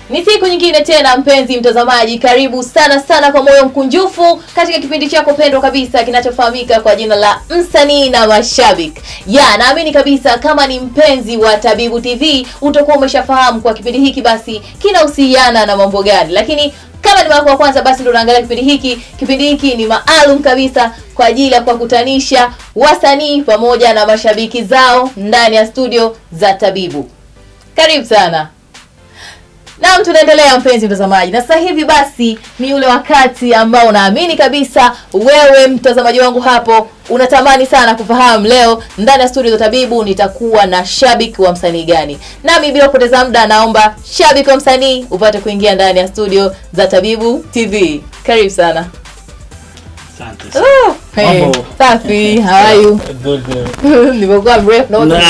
Ni siku nyingine tena, mpenzi mtazamaji, karibu sana sana kwa moyo mkunjufu katika kipindi chako pendwa kabisa kinachofahamika kwa jina la msanii na mashabiki. Ya, naamini kabisa kama ni mpenzi wa Tabibu TV utakuwa umeshafahamu kwa kipindi hiki basi kinahusiana na mambo gani, lakini kama ni mara ya kwanza basi ndio unaangalia kipindi hiki. Kipindi hiki ni maalum kabisa kwa ajili ya kuwakutanisha wasanii pamoja na mashabiki zao ndani ya studio za Tabibu. Karibu sana. Naam, tunaendelea mpenzi mtazamaji, na sasa hivi basi ni ule wakati ambao naamini kabisa wewe mtazamaji wangu hapo unatamani sana kufahamu leo ndani ya studio za Tabibu nitakuwa na shabiki wa msanii gani. Nami bila kupoteza muda, naomba shabiki wa msanii upate kuingia ndani ya studio za Tabibu TV. Karibu sana. Asante sana. Oh, hey, Mambo. safi, how are you? Good, good. Nimekuwa mrefu na Na.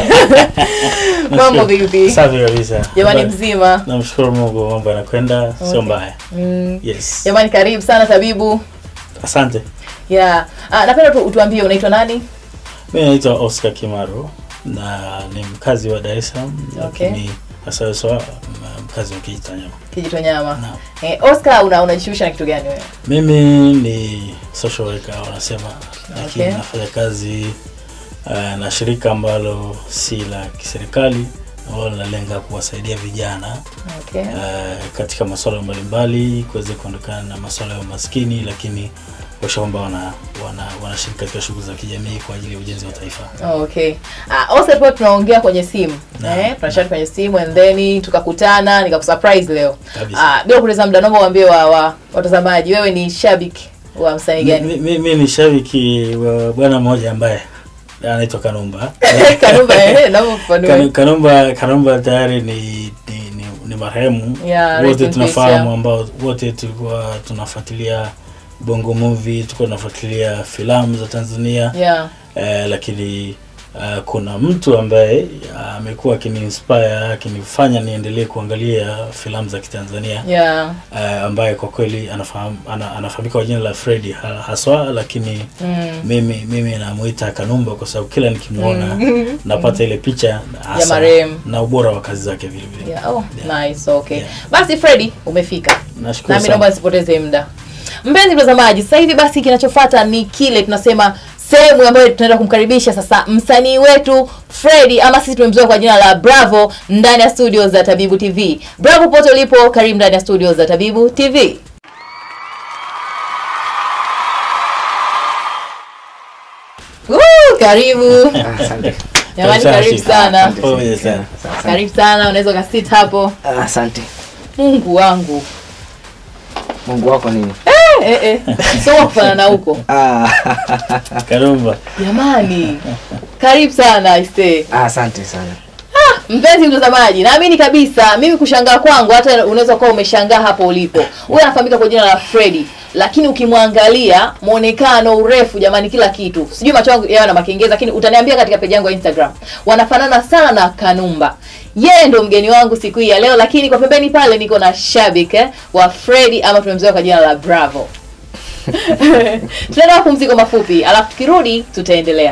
mambo Nashukuru. vipi? Safi kabisa. Jamani Ba- mzima. Namshukuru Mungu mambo yanakwenda sio mbaya. Mm. Yes. Jamani karibu sana Tabibu. Asante. Yeah. Ah, napenda tu utuambie unaitwa nani? Mimi naitwa Oscar Kimaro na ni mkazi wa Dar es Salaam Okay. lakini hasa hasa mkazi wa Kijitonyama. Kijitonyama. Naam. Eh, Oscar una unajishughulisha na kitu gani wewe? Mimi ni social worker wanasema, lakini Okay. nafanya kazi uh, na shirika ambalo si la kiserikali ambalo linalenga kuwasaidia vijana Okay. uh, katika masuala mbalimbali kuweza kuondokana na masuala ya umaskini, lakini kuhakikisha kwamba wana, wana, wanashiriki katika shughuli za kijamii kwa ajili ya ujenzi wa taifa. Okay. Ah, Oscar tulikuwa tunaongea kwenye simu. Naam. Eh, tunachat kwenye simu and then tukakutana nikakusurprise leo. Kabisa. Ah, bila kupoteza muda naomba uambie wa, wa watazamaji wewe ni shabiki wa msanii Mi- gani? mi- Mimi ni shabiki wa bwana mmoja ambaye anaitwa Kanumba. Kanumba eh, naomba ufafanue. Kanu- Kanumba Kanumba tayari ni ni, ni, ni marehemu Yeah, rest wote in peace, tunafahamu, yeah. ambao wote tulikuwa tunafuatilia bongo movie, tulikuwa tunafuatilia filamu za Tanzania Yeah. eh, lakini uh, kuna mtu ambaye ah, amekuwa akiniinspire akinifanya niendelee kuangalia filamu za Kitanzania Yeah. uh, ambaye kwa kweli anafahamu, ana, anafahamika kwa jina la Freddy ha- haswa, lakini Mm. mimi mimi namuita Kanumba kwa sababu kila nikimwona Mm. napata ile picha hasa marehemu. na ubora wa kazi zake vile vile. Yeah. Oh, Yeah. nice. Okay. Yeah. Basi Freddy umefika. Nashukuru nami naomba sana. nisipoteze muda mpenzi mtazamaji sasa hivi basi kinachofuata ni kile tunasema sehemu ambayo tunaenda kumkaribisha sasa msanii wetu Freddy ama sisi tumemzoea kwa jina la Bravo ndani ya studio za Tabibu TV. Bravo pote ulipo, karibu ndani ya studio za Tabibu TV. Woo, karibu Asante. jamani, Asante. karibu sana, Asante. Pole sana. karibu sana, unaweza ukasit hapo. Asante. Mungu wangu Mungu wako nini? eh, eh. so kufanana huko Ah, Kanumba. jamani karibu sana aise asante sana. mpenzi mtazamaji naamini kabisa mimi kushangaa kwangu hata unaweza kuwa umeshangaa hapo ulipo huyu anafahamika kwa jina la Freddy lakini ukimwangalia mwonekano urefu jamani kila kitu sijui macho yangu yawe na makengeza lakini utaniambia katika peji yangu ya instagram wanafanana sana na kanumba yeye ndo mgeni wangu siku hii ya leo lakini kwa pembeni pale niko na shabik eh, wa Freddy ama tumemzoea kwa jina la bravo tunaenda mapumziko mafupi alafu tukirudi tutaendelea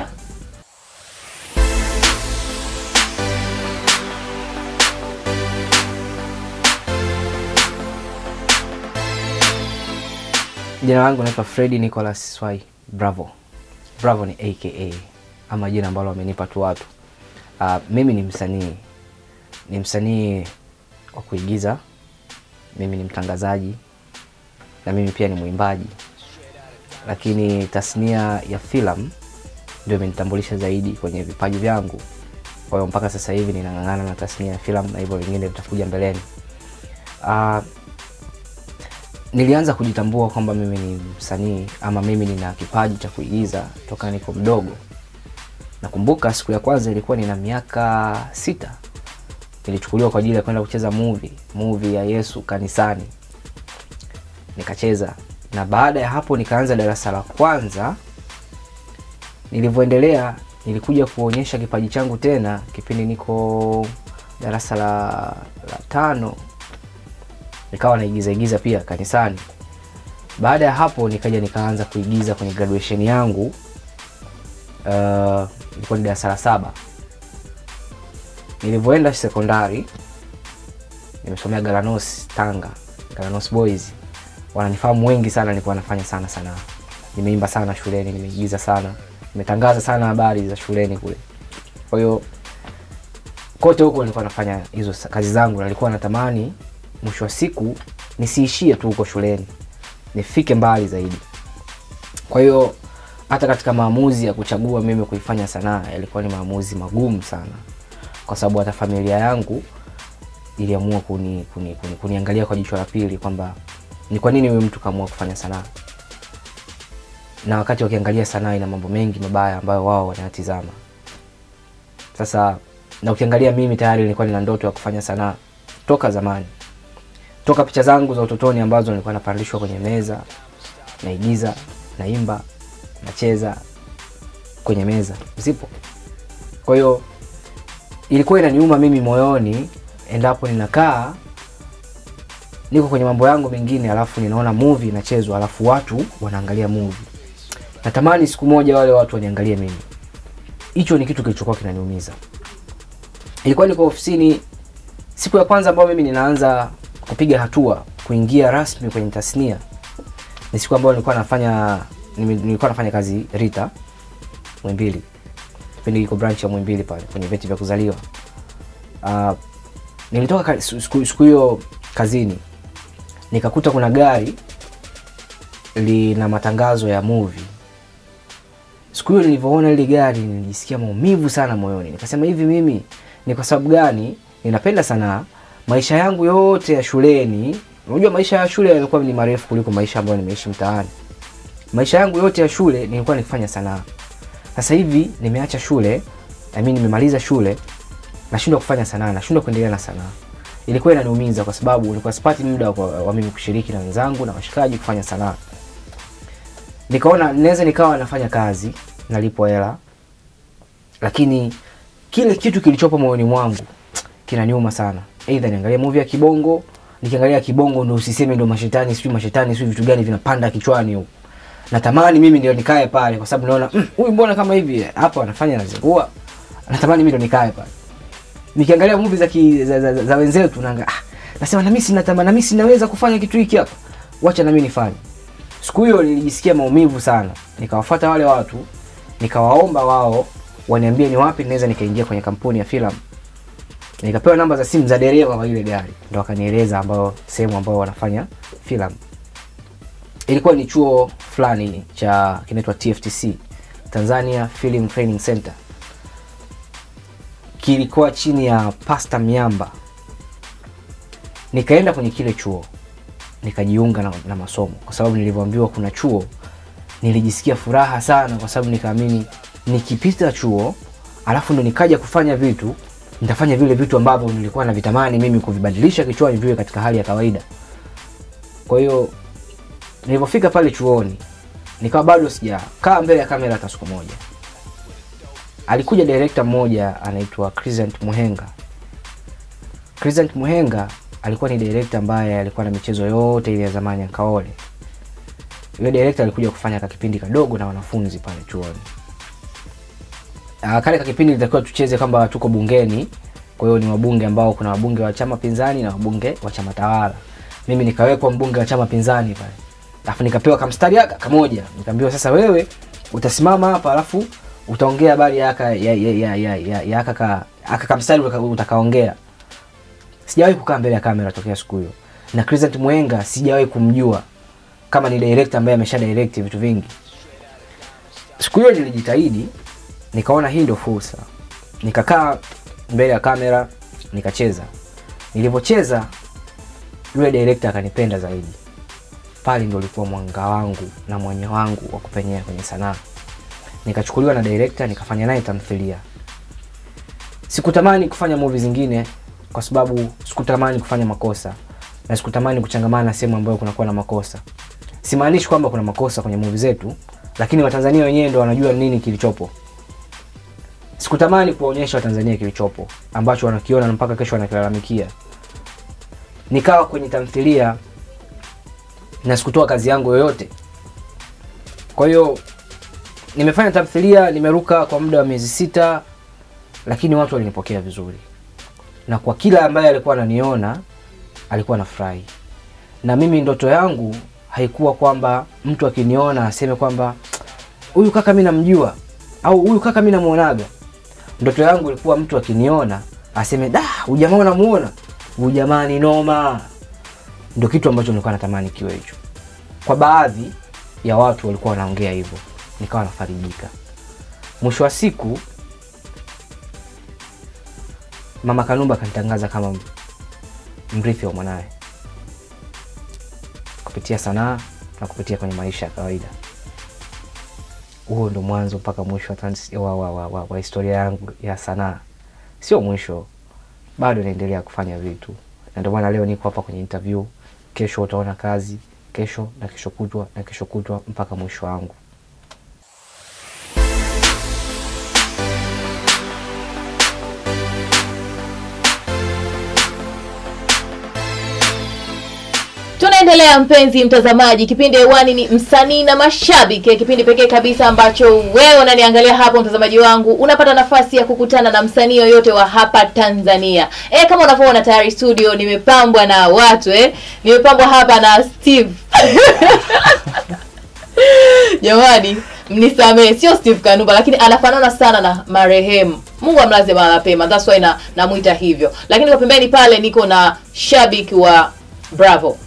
Jina langu naitwa Freddy Nicholas Swai Bravo. Bravo ni aka ama jina ambalo wamenipa tu watu. Uh, mimi ni msanii, ni msanii wa kuigiza. Mimi ni mtangazaji na mimi pia ni mwimbaji, lakini tasnia ya filamu ndio imenitambulisha zaidi kwenye vipaji vyangu. Kwa hiyo mpaka sasa hivi ninang'ang'ana na tasnia ya filamu na hivyo vingine vitakuja mbeleni. Uh, nilianza kujitambua kwamba mimi ni msanii ama mimi nina kipaji cha kuigiza toka niko mdogo nakumbuka siku ya kwanza ilikuwa nina miaka sita nilichukuliwa kwa ajili ya kwenda kucheza movie movie ya yesu kanisani nikacheza na baada ya hapo nikaanza darasa la kwanza nilivyoendelea nilikuja kuonyesha kipaji changu tena kipindi niko darasa la, la tano nikawa naigiza igiza pia kanisani baada ya hapo nikaja nikaanza kuigiza kwenye graduation yangu uh, ilikuwa ni darasa la saba nilivyoenda sekondari nimesomea Galanos Tanga, Galanos Boys. Wananifahamu wengi sana, nilikuwa nafanya sana sanaa. Nimeimba sana shuleni, nimeigiza sana, nimetangaza sana habari za shuleni kule. Kwa hiyo kote huko nilikuwa nafanya hizo sa- kazi zangu, na nilikuwa natamani mwisho wa siku nisiishie tu huko shuleni, nifike mbali zaidi. Kwa hiyo hata katika maamuzi ya kuchagua mimi kuifanya sanaa yalikuwa ni maamuzi magumu sana, kwa sababu hata familia yangu iliamua kuni, kuni, kuni, kuniangalia kwa jicho la pili kwamba ni kwa nini huyu mtu kaamua kufanya sanaa, na wakati wakiangalia sanaa ina mambo mengi mabaya ambayo wao wanayatizama. Sasa na ukiangalia mimi tayari nilikuwa nina ndoto ya kufanya sanaa toka zamani, toka picha zangu za utotoni ambazo nilikuwa napandishwa kwenye meza, naigiza, naimba, nacheza kwenye meza zipo. Kwa hiyo ilikuwa inaniuma mimi moyoni endapo ninakaa niko kwenye mambo yangu mengine, alafu ninaona movie inachezwa, alafu watu wanaangalia movie. Natamani siku moja wale watu waniangalie mimi. Hicho ni kitu kilichokuwa kinaniumiza. Ilikuwa niko ofisini siku ya kwanza ambayo mimi ninaanza kupiga hatua kuingia rasmi kwenye tasnia, ni siku ambayo nilikuwa nafanya nime- nilikuwa nafanya kazi Rita Mwimbili, kipindi iko branch ya Mwimbili pale kwenye vyeti vya kuzaliwa. Uh, nilitoka ka- siku siku hiyo kazini nikakuta kuna gari lina matangazo ya movie. Siku hiyo nilivyoona ile gari nilijisikia maumivu sana moyoni, nikasema hivi, mimi ni kwa sababu gani ninapenda sanaa? Maisha yangu yote ya shuleni, unajua maisha ya shule yalikuwa ni marefu kuliko maisha ambayo nimeishi mtaani. Maisha yangu yote ya shule nilikuwa nikifanya sanaa. Sasa hivi nimeacha shule, I mean nimemaliza shule, nashindwa kufanya sanaa, nashindwa kuendelea na sanaa. Ilikuwa inaniumiza kwa sababu nilikuwa sipati muda wa, wa mimi kushiriki na wenzangu na washikaji kufanya sanaa. Nikaona naweza nikawa nafanya kazi, nalipwa hela, lakini kile kitu kilichopo moyoni mwangu kinaniuma sana. Aidha niangalie movie ya kibongo, nikiangalia kibongo ndo usiseme ndo mashetani, sijui mashetani, sijui vitu gani vinapanda kichwani huko. Natamani mimi ndio nikae pale kwa sababu naona "Mm, huyu mbona kama hivi hapa anafanya anazingua. Natamani mimi ndio nikae pale. Nikiangalia movie za, ki, za, za, za, za wenzetu naanga ah, nasema na mimi sina tamaa, na mimi sinaweza kufanya kitu hiki hapa. Wacha na mimi nifanye. Siku hiyo nilijisikia maumivu sana. Nikawafuata wale watu, nikawaomba wao waniambie ni wapi naweza nikaingia kwenye kampuni ya filamu. Nikapewa namba za simu za dereva wa ile gari, ndo wakanieleza ambao sehemu ambao wanafanya filamu. Ilikuwa ni chuo fulani cha kinaitwa TFTC, Tanzania Film Training Center. Kilikuwa chini ya Pasta Miamba. Nikaenda kwenye kile chuo nikajiunga na, na masomo kwa sababu nilivyoambiwa kuna chuo nilijisikia furaha sana kwa sababu nikaamini nikipita chuo alafu ndo nikaja kufanya vitu nitafanya vile vitu ambavyo nilikuwa navitamani mimi kuvibadilisha kichwani viwe katika hali ya kawaida kwa hiyo nilivyofika pale chuoni nikawa bado sijakaa mbele ya kamera hata siku moja alikuja director mmoja anaitwa Crescent Muhenga Crescent Muhenga alikuwa ni director ambaye alikuwa na michezo yote ile ya zamani ya Kaole. Yule director alikuja kufanya ka kipindi kadogo na wanafunzi pale chuoni. Ah, kale ka kipindi litakiwa tucheze kwamba tuko bungeni. Kwa hiyo ni wabunge ambao kuna wabunge wa chama pinzani na wabunge wa chama tawala. Mimi nikawekwa mbunge wa chama pinzani pale. Alafu nikapewa kamstari aka kamoja. Nikaambiwa sasa wewe utasimama hapa alafu utaongea habari ya aka ya ya ya ya, ya, ya aka ka aka kamstari utaka- utakaongea sijawahi kukaa mbele ya kamera tokea siku hiyo na Crescent Mwenga sijawahi kumjua kama ni director ambaye amesha direct vitu vingi siku hiyo nilijitahidi nikaona hii ndio fursa nikakaa mbele ya kamera nikacheza nilivyocheza yule director akanipenda zaidi pale ndo ulikuwa mwanga wangu na mwanya wangu wa kupenyea kwenye sanaa nikachukuliwa na director nikafanya naye tamthilia sikutamani kufanya movie zingine kwa sababu sikutamani kufanya makosa na sikutamani kuchangamana na sehemu ambayo kunakuwa na makosa simaanishi kwamba kuna makosa kwenye movie zetu lakini watanzania wenyewe ndo wanajua nini kilichopo sikutamani kuwaonyesha watanzania kilichopo ambacho wanakiona na mpaka kesho wanakilalamikia nikawa kwenye tamthilia na sikutoa kazi yangu yoyote kwa hiyo nimefanya tamthilia nimeruka kwa muda wa miezi sita lakini watu walinipokea vizuri na kwa kila ambaye alikuwa ananiona alikuwa anafurahi na mimi ndoto yangu haikuwa kwamba mtu akiniona aseme kwamba huyu kaka mi namjua au huyu kaka mi namwonaga ndoto yangu ilikuwa mtu akiniona aseme da huyu jamaa unamuona huyu jamaa ni noma ndo kitu ambacho nilikuwa natamani kiwe hicho kwa baadhi ya watu walikuwa wanaongea hivyo nikawa nafarijika mwisho wa siku mama kanumba akanitangaza kama mrithi wa mwanawe kupitia sanaa na kupitia kwenye maisha ya kawaida huo ndo mwanzo mpaka mwisho wa, trans- wa, wa, wa, wa, wa historia yangu ya sanaa sio mwisho bado naendelea kufanya vitu na ndio maana leo niko hapa kwenye interview kesho utaona kazi kesho na kesho kutwa na kesho kutwa mpaka mwisho wangu tunaendelea mpenzi mtazamaji kipindi hewani ni msanii na mashabiki kipindi pekee kabisa ambacho wewe unaniangalia hapo mtazamaji wangu unapata nafasi ya kukutana na msanii yoyote wa hapa tanzania e, kama unavyoona tayari studio nimepambwa na watu eh. nimepambwa hapa na steve jamani mnisamee sio steve kanuba lakini anafanana sana na marehemu mungu amlaze mahala pema that's why na namwita hivyo lakini kwa pembeni pale niko na shabiki wa bravo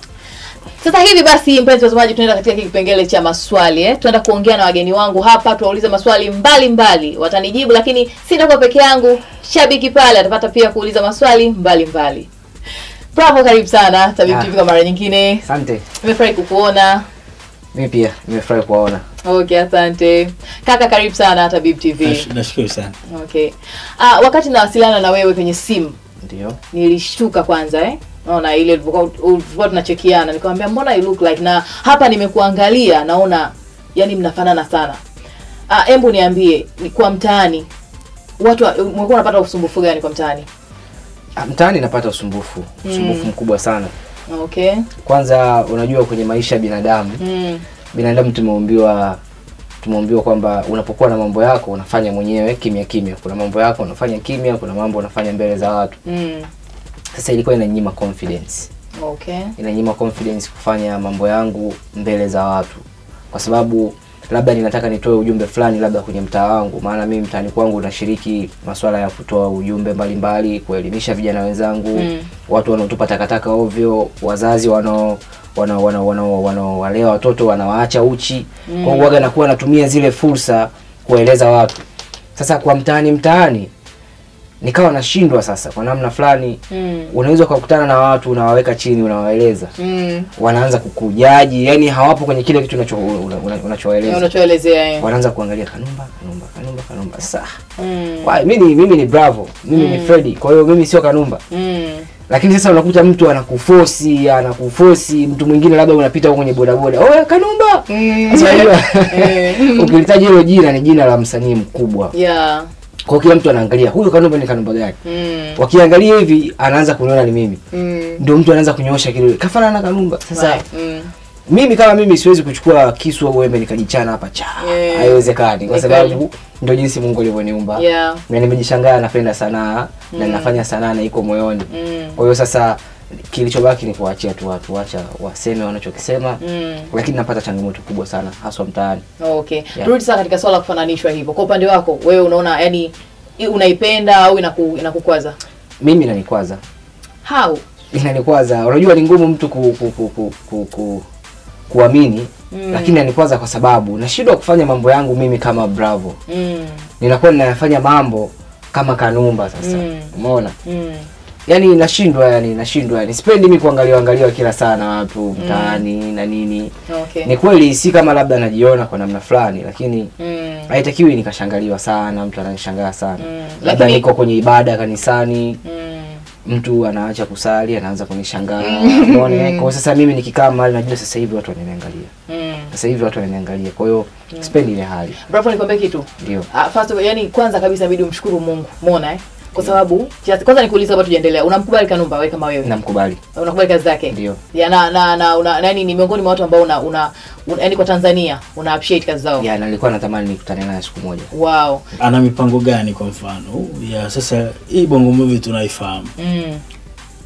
sasa hivi basi mpenzi watazamaji tunaenda katika hiki kipengele cha maswali eh? tunaenda kuongea na wageni wangu hapa tuwaulize maswali mbalimbali mbali. watanijibu lakini sitakuwa peke yangu shabiki pale atapata pia kuuliza maswali mbalimbali mbali. bravo karibu sana Tabib Ah. TV kwa mara nyingine asante nimefurahi kukuona mi pia nimefurahi kuwaona okay asante kaka karibu sana tabib tv Nash- nashukuru sana okay ah, wakati nawasiliana na wewe kwenye simu ndio nilishtuka kwanza eh naona ile tulivyokuwa tulivyokuwa tunachekiana nikamwambia mbona you look like na hapa nimekuangalia naona yani mnafanana sana ah embu niambie ni kwa mtaani watu wa- umekuwa unapata usumbufu gani kwa mtaani Ah, mtaani napata usumbufu usumbufu mkubwa sana okay kwanza unajua kwenye maisha ya binadamu mm. binadamu tumeumbiwa tumeumbiwa kwamba unapokuwa na mambo yako unafanya mwenyewe kimya kimya kuna mambo yako unafanya kimya kuna mambo unafanya mbele za watu Mm. sasa ilikuwa inanyima confidence okay inanyima confidence kufanya mambo yangu mbele za watu kwa sababu labda ninataka nitoe ujumbe fulani labda kwenye mtaa wangu maana mimi mtaani kwangu nashiriki masuala ya kutoa ujumbe mbalimbali kuelimisha vijana wenzangu Mm. watu wanaotupa takataka ovyo wazazi wanao wanao- wanao- wanao- wanaowalea watoto wanawaacha uchi mm. kwa hiyo waga nakuwa natumia zile fursa kuwaeleza watu sasa kwa mtaani mtaani nikawa nashindwa sasa kwa namna fulani mm. unaweza ukakutana na watu unawaweka chini unawaeleza Mm. wanaanza kukujaji yani hawapo kwenye kile kitu unacho- una- una- unachowaeleza unachoelezea eh. wanaanza kuangalia kanumba kanumba kanumba kanumba sasa mm. Why, mimi mimi ni bravo mimi ni Freddy kwa hiyo mimi sio kanumba mm. lakini sasa unakuta mtu anakufosi anakufosi mtu mwingine labda unapita huko kwenye bodaboda oya kanumba Mm. Sasa unajua, Eh. ukilitaji hilo jina ni jina la msanii mkubwa yeah kwa hiyo kila mtu anaangalia huyu kanumba ni kanumba gani mm. wakiangalia hivi anaanza kuniona ni mimi Mm. ndio mtu anaanza kunyoosha kidole kafanana na kanumba sasa Right. mm. mimi kama mimi siwezi kuchukua kisu au wembe nikajichana hapa cha Yeah. haiwezekani kwa Ni sababu ndio jinsi mungu alivyoniumba yeah na nimejishangaa napenda sanaa na nafanya sanaa na iko moyoni mm. kwa hiyo sasa kilichobaki ni kuwaachia tu watu wacha waseme wanachokisema Mm. lakini napata changamoto kubwa sana haswa mtaani okay Yeah. turudi sasa katika swala la kufananishwa hivyo kwa upande wako wewe unaona yani i- unaipenda au inaku, inakukwaza mimi inanikwaza how inanikwaza unajua ni ngumu mtu ku, ku, ku, ku, ku, ku, kuamini Mm. lakini inanikwaza kwa sababu nashindwa kufanya mambo yangu mimi kama bravo mm. ninakuwa ninayafanya mambo kama kanumba sasa Mm. umeona Mm. yani nashindwa yani nashindwa yani sipendi mi kuangaliwa angaliwa kila saa na watu mtaani na nini okay ni kweli si kama labda najiona kwa namna fulani lakini mm. haitakiwi nikashangaliwa sana mtu ananishangaa sana Mm. labda Lakini- niko kwenye ibada kanisani Mm. mtu anaacha kusali anaanza kunishangaa unaona kwa sasa mimi nikikaa mahali najua sasa hivi watu wananiangalia Mm. sasa hivi watu wananiangalia kwa hiyo sipendi ile hali bravo nikwambie kitu ndio Ah, first of all, yani kwanza kabisa inabidi umshukuru mungu umeona eh kwa sababu just- kwanza nikuuliza kabla tujaendelea unamkubali kanumba wewe kama wewe namkubali unakubali kazi zake Ndio. ya na na na una, yani ni miongoni mwa watu ambao una, una, una yani kwa tanzania una appreciate kazi zao ya nalikuwa natamani nikutane naye siku moja wow ana mipango gani kwa mfano ya sasa hii bongo movie tunaifahamu mm.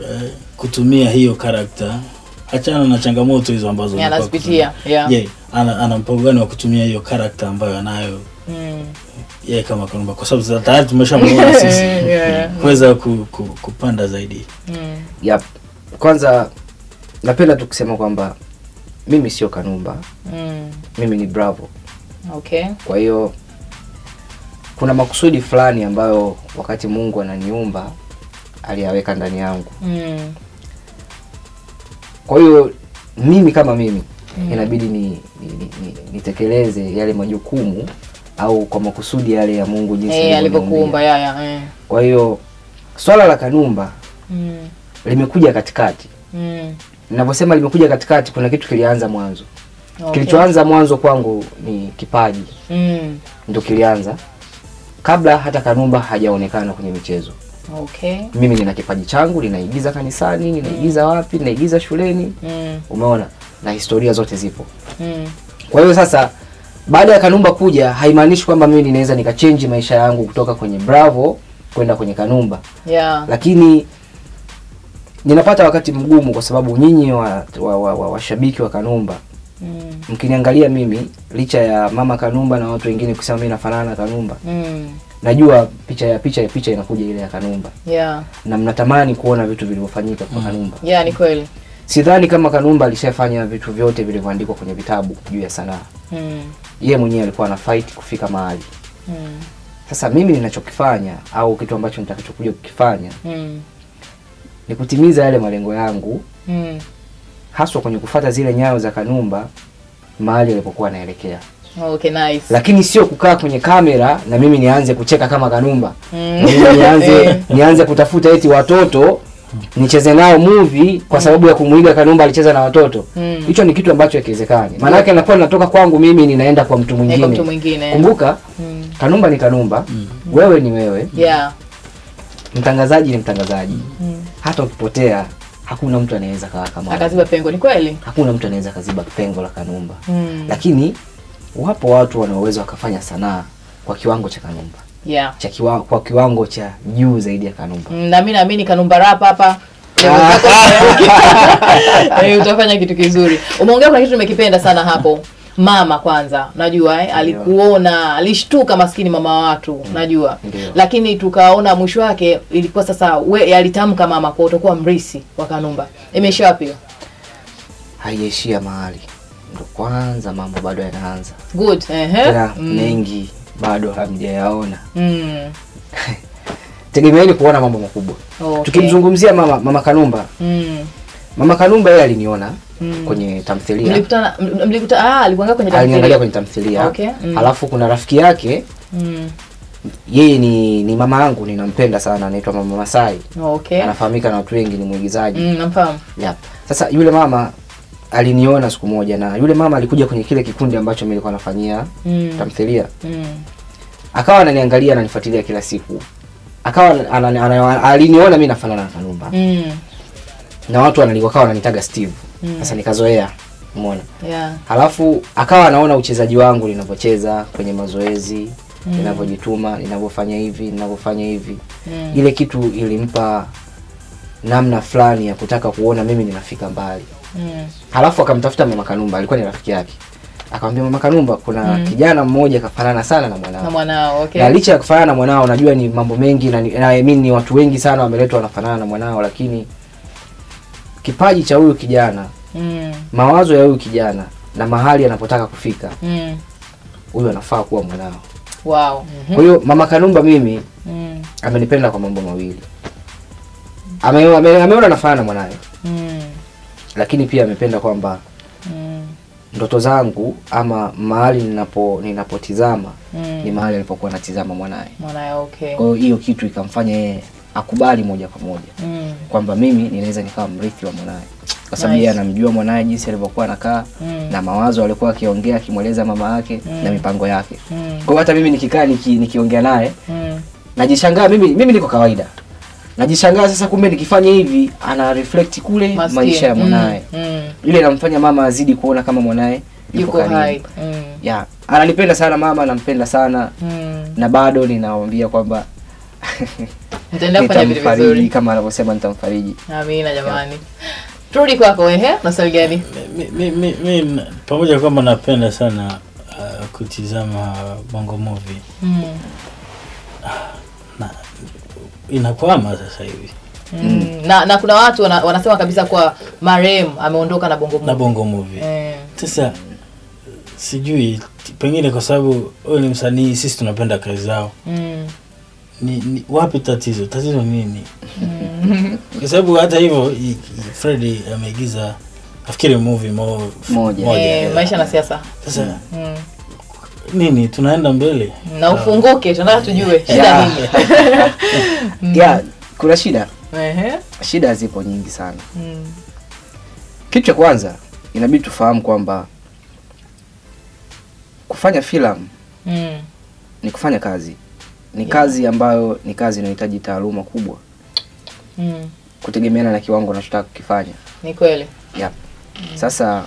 eh, kutumia hiyo karakta achana na changamoto hizo ambazo Yeah, anakuwa anazipitia, kutumia. yeah. Je, ana, ana mpango gani wa kutumia hiyo karakta ambayo anayo Mm. yeye kama Kanumba kwa sababu sasa tayari tumeshamuona sisi Yeah. kuweza ku, ku, kupanda zaidi Mm. yep. kwanza napenda tu kusema kwamba mimi sio kanumba Mm. mimi ni bravo Okay. kwa hiyo kuna makusudi fulani ambayo wakati mungu ananiumba aliyaweka ndani yangu Mm. kwa hiyo mimi kama mimi mm. inabidi ni, ni, ni, ni, nitekeleze yale majukumu au kwa makusudi yale ya mungu jinsi Eh, alivyoniumbia. alivyokuumba yaya. Eh. kwa hiyo swala la kanumba Mm. limekuja katikati Mm. ninavyosema limekuja katikati kuna kitu kilianza mwanzo Okay. kilichoanza mwanzo kwangu ni kipaji Mm. ndo kilianza kabla hata kanumba hajaonekana kwenye michezo Okay. mimi nina kipaji changu ninaigiza kanisani ninaigiza wapi ninaigiza shuleni Mm. umeona na historia zote zipo Mm. kwa hiyo sasa baada ya kanumba kuja haimaanishi kwamba mimi ninaweza nikachenji maisha yangu kutoka kwenye bravo kwenda kwenye kanumba Yeah. lakini ninapata wakati mgumu kwa sababu nyinyi washabiki wa, wa, wa, washabiki wa kanumba Mm. mkiniangalia mimi licha ya mama kanumba na watu wengine kusema mimi nafanana na kanumba Mm. najua picha ya picha ya picha inakuja ile ya kanumba Yeah. na mnatamani kuona vitu vilivyofanyika kwa kanumba Yeah, ni kweli. sidhani kama kanumba alishafanya vitu vyote vilivyoandikwa kwenye vitabu juu ya sanaa Mm. yeye mwenyewe alikuwa ana fight kufika mahali Mm. sasa mimi ninachokifanya au kitu ambacho nitakachokuja kukifanya Mm. ni kutimiza yale malengo yangu Mm. haswa kwenye kufata zile nyayo za kanumba mahali alipokuwa anaelekea Okay, nice. lakini sio kukaa kwenye kamera na mimi nianze kucheka kama kanumba Mm. Na mimi nianze Eh. nianze kutafuta eti watoto nicheze nao movie kwa sababu ya kumuiga kanumba alicheza na watoto Mm. hicho ni kitu ambacho hakiwezekani maanake nakuwa natoka kwangu mimi ninaenda kwa mtu Eh, kwa mwingine mtu mwingine. kumbuka Mm. kanumba ni kanumba wewe ni wewe Yeah. mtangazaji ni mtangazaji Mm. hata ukipotea hakuna mtu anaweza kawa kama wewe. Akaziba pengo, ni kweli. hakuna mtu anaweza kaziba pengo la kanumba Mm. lakini wapo watu wanaoweza wakafanya sanaa kwa kiwango cha kanumba Yeah. cha kiwa, kwa kiwango cha juu zaidi ya kanumba Mm, na mimi naamini kanumba rap hapa Eh, utafanya kitu kizuri umeongea kuna kitu nimekipenda sana hapo mama kwanza najua eh, alikuona alishtuka maskini mama wa watu najua Ndio. lakini tukaona mwisho wake ilikuwa sasa we alitamka mama kwa utakuwa mrisi wa kanumba imeishia wapi hiyo? haijaishia mahali ndo kwanza mambo bado yanaanza good ehe. tena Mm. mengi bado hamjayaona Mm. tegemeeni kuona mambo makubwa Okay. tukimzungumzia mama mama kanumba Mm. mama kanumba yeye aliniona Mm. kwenye tamthilia mlikutana m- mlikuta ah alikuangalia kwenye aliniangalia tamthilia. kwenye tamthilia Okay, mm. alafu kuna rafiki yake Mm. yeye ni ni mama yangu ninampenda sana anaitwa mama masai okay anafahamika na watu wengi ni mwigizaji Mm, namfahamu Yep. Sasa yule mama aliniona siku moja na yule mama alikuja kwenye kile kikundi ambacho mimi nilikuwa nafanyia Mm. tamthilia. Mm. Akawa ananiangalia ananifuatilia kila siku. Akawa ana- ana- ana- aliniona mimi nafanana na Kanumba. Mm. Na watu wanani wakawa wananitaga Steve. Mm. Sasa nikazoea. Umeona? yeah Halafu akawa anaona uchezaji wangu ninavyocheza kwenye mazoezi, ninavyojituma, ninavyofanya hivi, ninavyofanya hivi. Mm. Ile kitu ilimpa namna fulani ya kutaka kuona mimi ninafika mbali. Mm. halafu akamtafuta mama kanumba alikuwa ni rafiki yake akamwambia mama kanumba kuna kijana mmoja kafanana sana na mwanao na mwanao okay na licha ya kufanana na mwanao najua ni mambo mengi na, ni- na I mean, ni watu wengi sana wameletwa wanafanana na mwanao lakini kipaji cha huyu kijana mm. mawazo ya huyu kijana na mahali anapotaka kufika Mm. huyu anafaa kuwa mwanao wow Mhm. kwa hiyo mama kanumba mimi Mm. amenipenda kwa mambo mawili Ame- ame- ameona nafanana na mwanaye Mm. lakini pia amependa kwamba Mm. ndoto zangu ama mahali ninapo ninapotizama Mm. ni mahali alipokuwa natizama mwanaye mwanae okay kwa hiyo hiyo kitu ikamfanya yeye akubali moja kwa moja Mm. kwamba mimi ninaweza nikawa mrithi wa mwanaye kwa sababu Nice. yeye anamjua mwanaye jinsi alivyokuwa anakaa Mm. na mawazo alikuwa akiongea akimweleza mama yake Mm. na mipango yake Mm. kwa hiyo hata mimi nikikaa niki, nikiongea naye Mm. najishangaa mimi mimi niko kawaida najishangaa sasa kumbe nikifanya hivi ana reflect kule Maskini. maisha ya mwanaye Mm. Mm. ile inamfanya mama azidi kuona kama mwanaye yuko yuko hai karibu Mm. ya ananipenda sana mama nampenda sana Mm. na bado ninawambia kwamba mtaendelea kufanya vitu nitamfariji vizuri kama anavyosema nitamfariji amina jamani turudi kwako ehe na swali gani mi, mi, mi, mi, na- pamoja kwamba napenda sana uh, kutizama bongo movie mm. na inakwama sasa hivi Mm. na na kuna watu wana, wanasema kabisa kwa marehemu ameondoka na bongo na movie. bongo movie Eh, sasa sijui pengine kwa sababu huyu ni msanii sisi tunapenda kazi zao mm. ni, ni wapi tatizo tatizo nini kwa sababu hata hivyo i- i- Freddy ameigiza nafikiri movie mo, Moja. Eh, yeah. maisha na siasa sasa mm. nini tunaenda mbele na ufunguke tunataka tujue shida Yeah. nini yeah, kuna shida Ehe. shida zipo nyingi sana Mm. kitu cha kwanza inabidi tufahamu kwamba kufanya filamu Mm. ni kufanya kazi ni kazi ambayo ni kazi inahitaji taaluma kubwa Mm. kutegemeana na kiwango unachotaka kukifanya ni kweli yep. sasa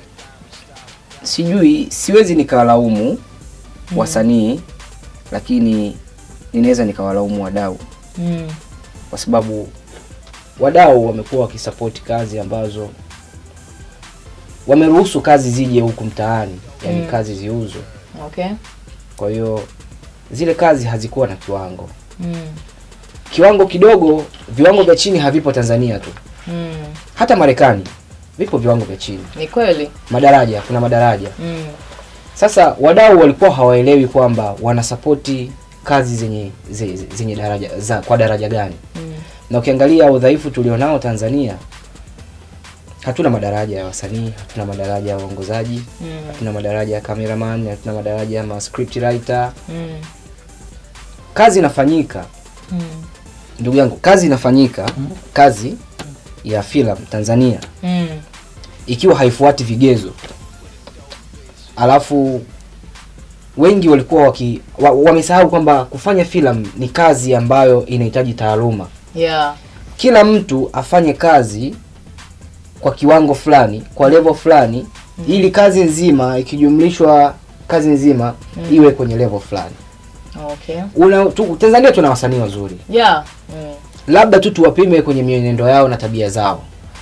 sijui siwezi nikawalaumu wasanii lakini ninaweza nikawalaumu wadau mm. kwa sababu wadau wamekuwa wakisapoti kazi ambazo wameruhusu kazi zije huku mtaani yani Mm. kazi ziuzwe okay kwa hiyo zile kazi hazikuwa na kiwango mm. kiwango kidogo viwango vya chini havipo tanzania tu Mm. hata marekani vipo viwango vya chini ni kweli madaraja kuna madaraja mm. sasa wadau walikuwa hawaelewi kwamba wanasapoti kazi zenye zenye, zenye daraja za kwa daraja gani Mm. na ukiangalia udhaifu tulionao tanzania hatuna madaraja ya wasanii hatuna madaraja ya waongozaji Mm. hatuna madaraja ya cameraman hatuna madaraja ya ma script writer Mm. kazi inafanyika Mm. ndugu yangu kazi inafanyika kazi ya filamu tanzania Mm. ikiwa haifuati vigezo alafu wengi walikuwa waki wa, wamesahau kwamba kufanya filamu ni kazi ambayo inahitaji taaluma yeah kila mtu afanye kazi kwa kiwango fulani kwa level fulani ili kazi nzima ikijumlishwa kazi nzima iwe kwenye level fulani okay Una, tu, tanzania tuna wasanii wazuri yeah mm. labda tu tuwapime kwenye mienendo yao na tabia zao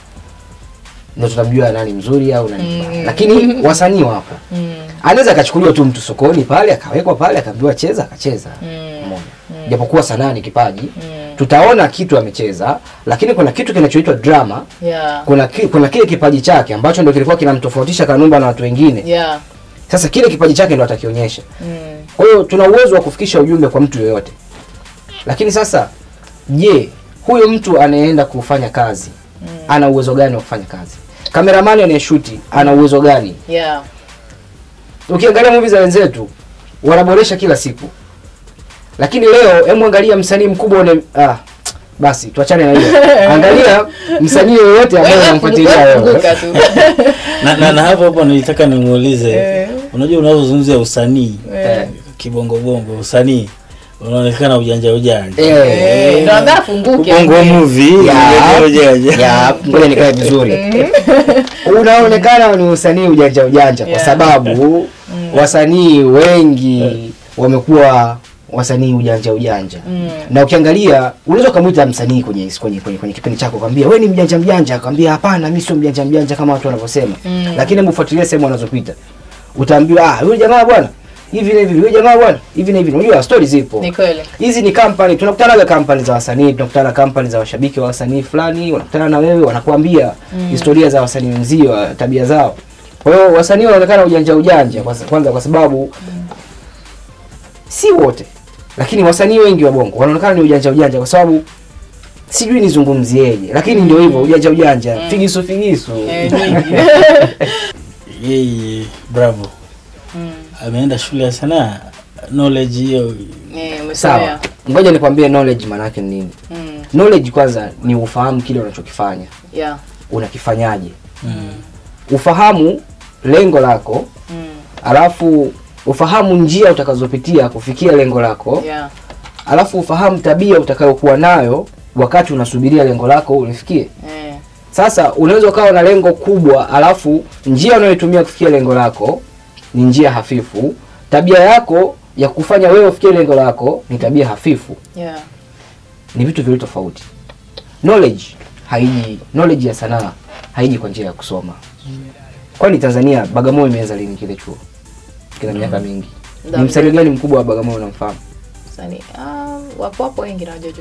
ndo tutamjua nani mzuri au nani mbaya Mm. lakini wasanii wapo Mm. anaweza akachukuliwa tu mtu sokoni pale akawekwa pale akaambiwa cheza akacheza Mm. Umeona? japokuwa sanaa ni kipaji Mm. tutaona kitu amecheza lakini kuna kitu kinachoitwa drama yeah kuna ki, kuna kile kipaji chake ambacho ndo kilikuwa kinamtofautisha kanumba na watu wengine yeah sasa kile kipaji chake ndo atakionyesha mm. kwa hiyo tuna uwezo wa kufikisha ujumbe kwa mtu yoyote lakini sasa je huyo mtu anayeenda kufanya kazi Mm. ana uwezo gani wa kufanya kazi kameramani anayeshuti ana uwezo gani yeah ukiangalia movie za wenzetu wanaboresha kila siku lakini leo hebu angalia msanii mkubwa une, ah, basi tuachane na hiyo angalia msanii yoyote ambaye Wewe unamfuatilia fungu- wewe funguka tu na, na, na hapo hapo nilitaka nimuulize Eh. unajua unavyozungumzia usanii Eh. kibongobongo usanii unaonekana ujanja ujanja Eh, Eh, ndo ambaye afunguke bongo movie Ya. ujanja ujanja ya ngoja nikae vizuri unaonekana ni usanii ujanja ujanja kwa Yeah. sababu wasanii wengi wamekuwa wasanii ujanja ujanja Mm. na ukiangalia unaweza ukamwita msanii kwenye kwenye kwenye, kwenye kipindi chako kwambia wewe ni mjanja mjanja akwambia hapana mimi sio mjanja mjanja kama watu wanavyosema Mm. lakini hebu fuatilia sehemu wanazopita utaambiwa ah yule jamaa bwana hivi na hivi yule jamaa bwana hivi na hivi unajua stories zipo ni kweli hizi ni company tunakutana na company za wasanii tunakutana na company za washabiki wa wasanii fulani wanakutana na wewe wanakuambia Mm. historia za wasanii wenzio tabia zao kwa hiyo wasanii wanaonekana ujanja ujanja kwa sa- kwanza kwa sababu si wote lakini wasanii wengi wa bongo wanaonekana ni ujanja ujanja kwa sababu sijui nizungumzieje lakini ndio hivyo ujanja ujanja figisu figisu Eh, nyingi. yeye bravo Mm. ameenda shule ya sanaa knowledge hiyo Eh, umesomea. sawa ngoja nikwambie knowledge maanake ni nini Mm. knowledge kwanza ni ufahamu kile unachokifanya yeah unakifanyaje mm. ufahamu lengo lako Mm. alafu ufahamu njia utakazopitia kufikia lengo lako yeah alafu ufahamu tabia utakayokuwa nayo wakati unasubiria lengo lako ulifikie eh. sasa unaweza ukawa na lengo kubwa alafu njia unayoitumia kufikia lengo lako ni njia hafifu tabia yako ya kufanya wewe ufikie lengo lako ni tabia hafifu yeah ni vitu viwili tofauti knowledge haiji knowledge ya sanaa haiji kwa njia ya kusoma kwani tanzania bagamoyo imeanza lini kile chuo kina miaka mingi Ndio. ni msanii gani mkubwa wa bagamoyo unamfahamu Sani, ah, wapo wapo wengi na wajojo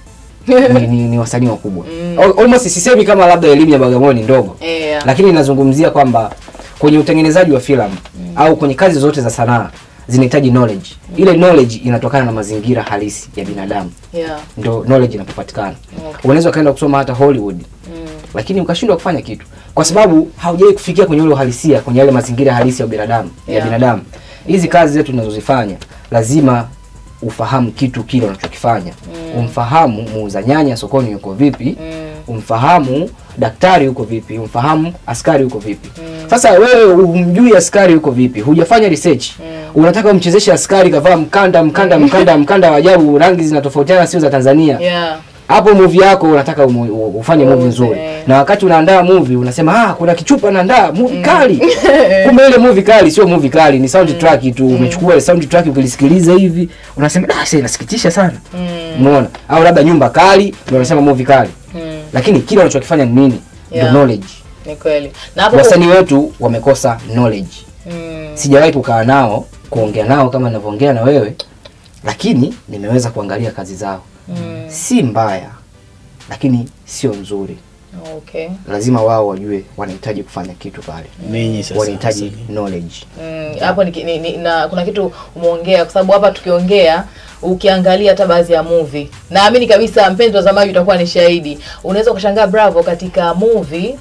ni, ni, ni wasanii wakubwa Mm. Al- almost sisemi kama labda elimu ya bagamoyo ni ndogo Eh, lakini nazungumzia kwamba kwenye utengenezaji wa filamu au kwenye kazi zote za sanaa zinahitaji knowledge ile knowledge inatokana na mazingira halisi ya binadamu yeah. ndo knowledge inapopatikana Okay. unaweza ukaenda kusoma hata hollywood Mm. lakini ukashindwa kufanya kitu kwa sababu haujawai kufikia kwenye ule uhalisia kwenye yale mazingira halisi ya binadamu ya Yeah. binadamu hizi kazi zetu tunazozifanya lazima ufahamu kitu kile unachokifanya Mm. umfahamu muuza nyanya sokoni yuko vipi Mm. umfahamu daktari yuko vipi umfahamu askari yuko vipi Mm. sasa wewe humjui askari yuko vipi hujafanya research Mm. unataka umchezeshe askari kavaa mkanda mkanda mkanda mkanda wa ajabu rangi zinatofautiana sio za tanzania Yeah. hapo movie yako unataka umu, u- ufanye movie Uuze. nzuri na wakati unaandaa movie unasema ah kuna kichupa naandaa movie kali kumbe ile movie kali sio movie kali ni soundtrack tu umechukua ile soundtrack ukilisikiliza hivi unasema ah sasa inasikitisha sana Mm. umeona au labda nyumba kali ndio unasema movie kali Mm. lakini kile unachokifanya ni nini Yeah. the knowledge Ni kweli. Na hapo wasanii wetu wamekosa knowledge Mm. sijawahi kukaa nao kuongea nao kama ninavyoongea na wewe lakini nimeweza kuangalia kazi zao Mm. si mbaya lakini sio nzuri Okay. lazima wao wajue wanahitaji kufanya kitu pale ninyi sasa wanahitaji wasanii. knowledge Mm, hapo ni, ni, ni, na kuna kitu umeongea kwa sababu hapa tukiongea ukiangalia hata baadhi ya movie naamini kabisa mpenzi watazamaji utakuwa ni shahidi unaweza ukashangaa bravo katika movie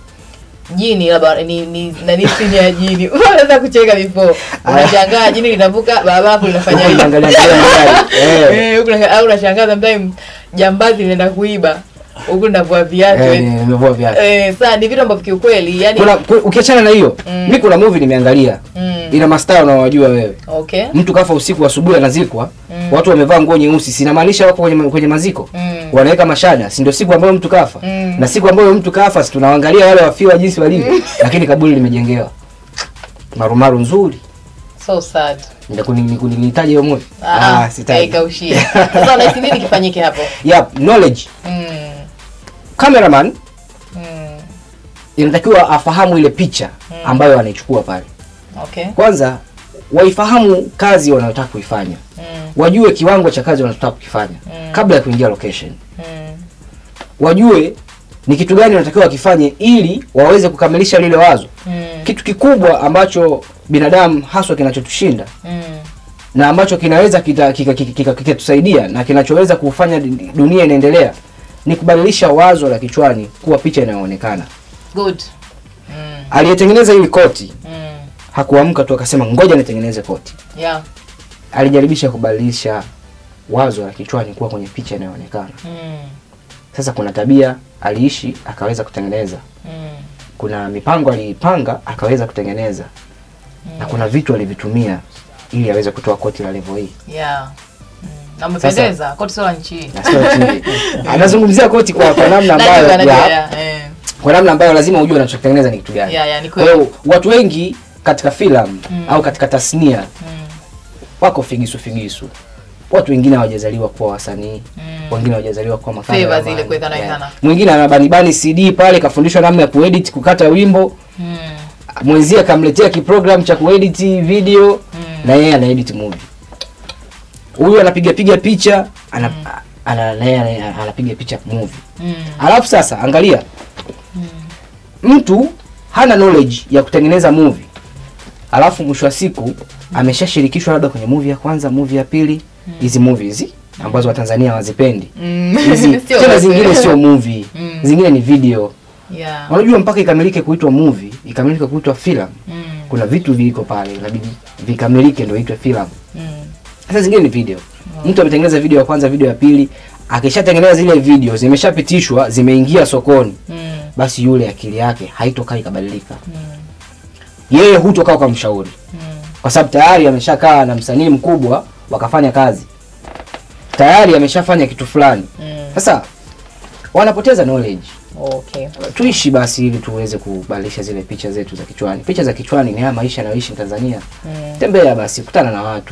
jini labda ni ni nani sini ya jini unaweza kucheka before unashangaa jini linavuka barabara hapo linafanya Huku hivi unaangalia angalia magari. Eh, Eh, huku una- au unashangaa sometimes jambazi linaenda kuiba huku linavua viatu eh, eh. nimevua viatu Eh, saa ni vitu ambavyo kiukweli yani kuna ku- ukiachana na hiyo Mm. mi kuna movie nimeangalia mm, ina mastaa unaowajua wewe okay mtu kafa usiku asubuhi anazikwa Mm. watu wamevaa nguo nyeusi sinamaanisha wako kwenye, ma- kwenye maziko Mm. wanaweka mashada si ndio siku ambayo mtu kafa Mm. na siku ambayo mtu kafa si tunaangalia wale wafiwa jinsi walivyo lakini kaburi limejengewa marumaru nzuri so sad nilitaja hiyo movie Ah, ah, sitaji haikaushia. Sasa unahisi nini kifanyike hapo? yep, knowledge Mm, cameraman mm, inatakiwa afahamu ile picha ambayo anaichukua pale okay. kwanza waifahamu kazi wanayotaka kuifanya Mm, wajue kiwango cha kazi wanachotaka kukifanya Mm. kabla ya kuingia location mm, wajue ni kitu gani wanatakiwa wakifanye ili waweze kukamilisha lile wazo mm, kitu kikubwa ambacho binadamu haswa kinachotushinda mm, na ambacho kinaweza kikatusaidia kita, kika, kika, kikatusaidia na kinachoweza kufanya di- dunia inaendelea ni kubadilisha wazo la kichwani kuwa picha inayoonekana good. Mm, aliyetengeneza hili koti mm, hakuamka tu akasema ngoja nitengeneze koti yeah. alijaribisha kubadilisha wazo la kichwani kuwa kwenye picha inayoonekana Mm, sasa kuna tabia aliishi akaweza kutengeneza mm, kuna mipango aliipanga akaweza kutengeneza na kuna vitu alivitumia ili aweze kutoa koti la level hii yeah. Mm, na umependeza koti sio la nchi hii. Na sio chini. anazungumzia koti kwa, kwa namna Najua, ambayo najua, ya, yeah, eh. kwa namna ambayo lazima ujue anachotengeneza ni kitu gani Yeah, yeah, ni kwa kweli. hiyo watu wengi katika filamu Mm. au katika tasnia Mm, wako figisu figisu watu wengine hawajazaliwa kuwa wasanii mm, wengine hawajazaliwa kuwa Favors makameraman. ile kuwekana Yeah. wekana. mwingine anabanibani cd pale kafundishwa namna ya kuedit kukata wimbo mm, mwenzie akamletea kiprogram cha kuedit video Mm. na yeye anaedit movie huyu anapiga piga picha ana, ana, na yeye ana- anapiga picha movie mm, alafu sasa angalia mtu hana knowledge ya kutengeneza movie alafu mwisho wa siku ameshashirikishwa labda kwenye movie ya kwanza movie ya pili hizi movie hizi ambazo watanzania hawazipendi mm. hizi Sio tena wote. zingine sio movie Mm. zingine ni video Yeah. unajua mpaka ikamilike kuitwa movie ikamilike kuitwa filamu Mm, kuna vitu viliko pale inabidi vikamilike ndio itwe filamu mm, sasa zingine ni video mtu ametengeneza video ya kwanza video ya pili akishatengeneza zile video zimeshapitishwa zimeingia sokoni mm, basi yule akili yake haitokaa ikabadilika mm, yeye hutokaa ukamshauri mm. kwa sababu tayari ameshakaa na msanii mkubwa wakafanya kazi tayari ameshafanya kitu fulani Mm. sasa wanapoteza knowledge Okay. tuishi basi ili tuweze kubadilisha zile picha zetu za kichwani picha za kichwani ni haya maisha anayoishi Tanzania Mm. tembea basi kutana na watu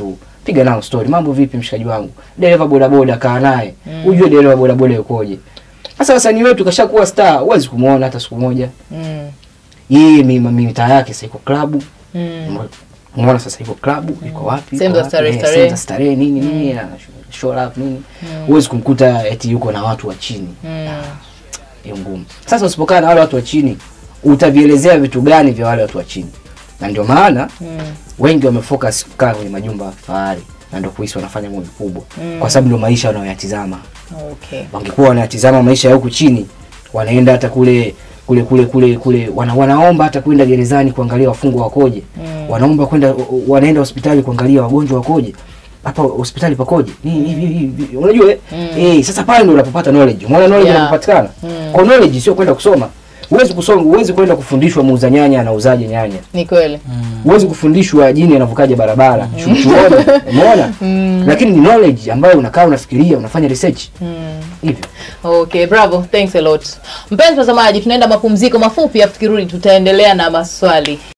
piga nao story mambo vipi mshikaji wangu dereva bodaboda kaa naye ujue dereva bodaboda yukoje sasa wasanii wetu kashakuwa star huwezi kumwona hata siku moja Mm. yeye mi- mi- mitaa yake sasa iko klabu Mm. umeona sasa iko klabu iko wapi Sehemu iko za wapi, starehe, eh, starehe. sehemu za starehe nini nini ana show up nini huwezi kumkuta eti yuko na watu wa chini Mm. hiyo ngumu sasa usipokaa na wale watu wa chini utavielezea vitu gani vya wale watu wa chini na ndio maana Mm. wengi wamefocus kukaa kwenye majumba ya kifahari na ndio kuhisi wanafanya movie kubwa Mm. kwa sababu ndio maisha wanayoyatizama Okay. wangekuwa wanayatizama maisha ya huku chini wanaenda hata kule kule kule kule kule wana, wanaomba hata kwenda gerezani kuangalia wafungwa wakoje Mm. wanaomba kwenda wanaenda hospitali kuangalia wagonjwa wakoje hapa hospitali pakoje Ni- hivi hivi hivi. unajua eh? Mm. eh sasa pale ndio unapopata knowledge umeona knowledge Yeah. inapopatikana Mm. kwa knowledge sio kwenda kusoma huwezi kusoma huwezi kwenda kufundishwa muuza nyanya anauzaje nyanya Ni kweli. huwezi kufundishwa jini anavukaje barabara chu- chuoni umeona lakini ni knowledge ambayo unakaa unafikiria unafanya research Mm. hivyo Okay, bravo. Thanks a lot. Mpenzi mtazamaji, tunaenda mapumziko mafupi afu tukirudi tutaendelea na maswali.